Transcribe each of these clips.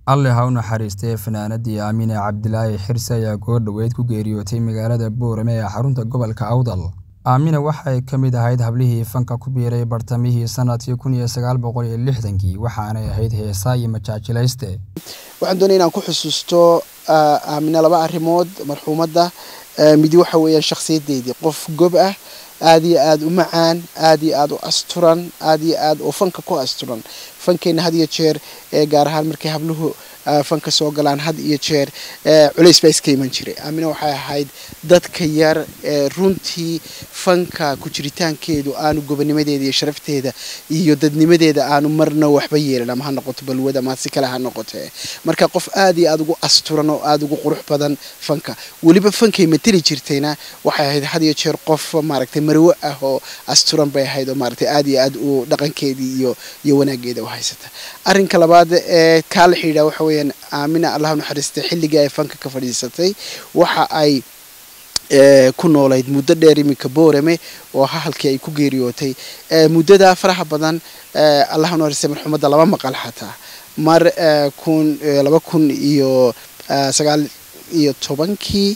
alle ha u naxariistee fanaanadii aamine cabdilaahi xirse ayaa goor dhoweyd ku geeriyootay magaalada boorame ee xarunta gobolka awdal aamine waxay ka mid ahayd hablihii fanka ku biiray bartamihii sanadkii kun iyo sagaal boqol iyo lixdankii waxaanay ahayd heesaa iyo majaajilayste waxaan doonaya inaan ku xusuusto aamine laba arrimood marxuumadda midi waxa weeyaan shakhsiyadeydii qof gob ah aada iyo aada u macaan aada iyo aada u asturan aada iyo aada oo fanka ku asturan fankeenna had iyo jeer gaar ahaan markay habluhu fanka soo galaan had iyo jeer culays baa iska iman jiray aamina waxay ahayd dadka yar runtii fanka ku jiritaankeedu aanu gobonimadeeda iyo sharafteeda iyo dadnimadeeda aanu marna waxba yeelin ama ha noqoto balwad ama si kale ha noqote marka qof aada iyo aada ugu asturan oo aada ugu qurux badan fanka weliba fankay mateli jirtayna waxay ahayd had iyo jeer qof maaragtay marwo ah oo asturan bay ahayd oo maaragtay aada iyo aada u dhaqankeedii iyo iyo wanaageeda u haysata arrinka labaad ee kaa la xidhiidha waxa weeyaan aamina allah naxariistay xilligii ay fanka ka fadhiisatay waxa ay ku noolayd muddo dheer iminka boorame oo halkii ay ku geeriyootay muddadaa faraha badan allah naxariistay marxuumadda laba maqal xataa mar kun laba kun iyo sagaal iyo tobankii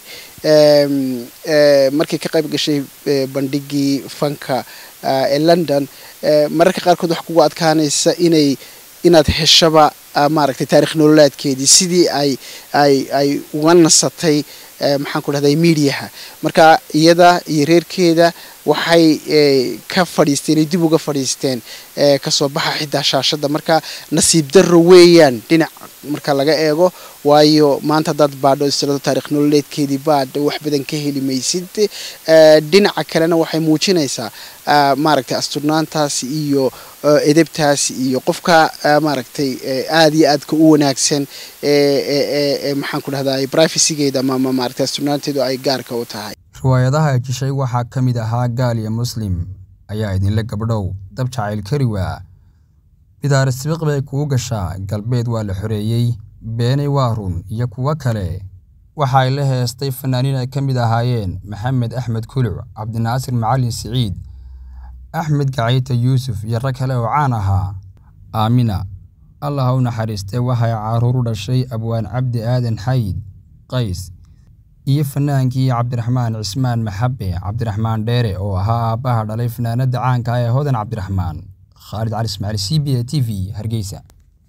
markay ka qayb gashay bandhigii fanka ee london mararka qaarkood waxa kugu adkaanaysa inay inaad heshaba maaragtay taarikh nololaadkeedii sidii ay ay ay uga nasatay maxaan ku dhahday mediaha marka iyada iyo reerkeeda waxay ka fadhiisteen dib uga fadhiisteen kasoo baxa xitaa shaashadda marka nasiib darro weeyaan dhinac marka laga eego waayo maanta haddaad baadho istirado taarikh nololeedkeedii baad wax badan ka heli maysid dhinaca kalena waxay muujinaysaa maaragtay asturnaantaas iyo edebtaas iyo qofka maaragtay aada iyo aadka u wanaagsan maxaan ku dhahday privacygeeda ama maaragtay asturnaanteedu ay gaarka u tahay riwaayadaha ay jishay waxaa ka mid ahaa gaal iyo muslim ayaa idinle gabdhow dab jacayl kari waa bidaar isbiiq bay kuu gashaa galbeed waa la xoreeyey beenay waa run iyo kuwo kale waxa ay la heestay fanaaniin ay ka mid ahaayeen maxamed axmed kuluc cabdinaasir macalin siciid axmed gacayta yuusuf iyo rag kale oo caan ahaa aamina allah ha u naxariistee waxay caruur u dhashay abwaan cabdi aadan xayd qays iyo fanaankii cabdiraxmaan cismaan maxabe cabdiraxmaan dheere oo ahaa aabbaha dhalay fanaanadda caanka ah ee hodan cabdiraxmaan khaalid cali ismaaciil c b a t v hargeysa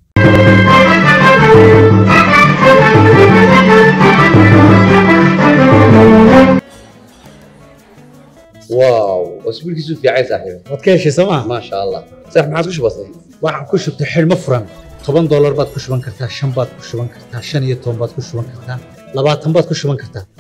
واو اسبوعك في عايز صاحبي waad ka heshay sooma ما شاء الله صح ما عاد كش بسيط waxaan ku shubtay xidhmo furan toban doolar baad ku shuban kartaa shan baad ku shuban kartaa shan iyo toban baad ku shuban kartaa labaatan baad ku shuban kartaa